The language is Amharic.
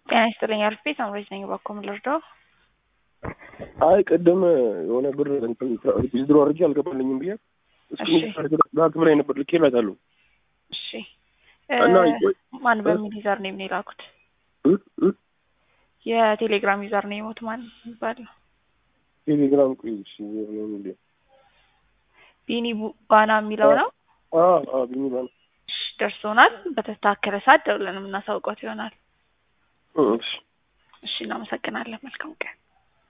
ጤና ይስጥልኝ አርፌ ሳምሬት ነኝ። እባክዎ ምን ልርዳው? አይ ቅድም የሆነ ብር ዊዝድሮ አድርጌ አልገባልኝም ብዬ እስኪ ላይ ነበር ልኬላታለሁ። እሺ እና ማን በሚል ዩዘር ኔም ነው የላኩት? የቴሌግራም ዩዘር ኔሞት ማን ይባላል? ቴሌግራም ቆይ እሺ ቢኒ ባና የሚለው ነው። ቢኒ ባና እሺ ደርሶናል። በተስተካከለ ሰዓት ደውለን የምናሳውቀት ይሆናል። እሺ እሺ እናመሰግናለን። መልካም ቀን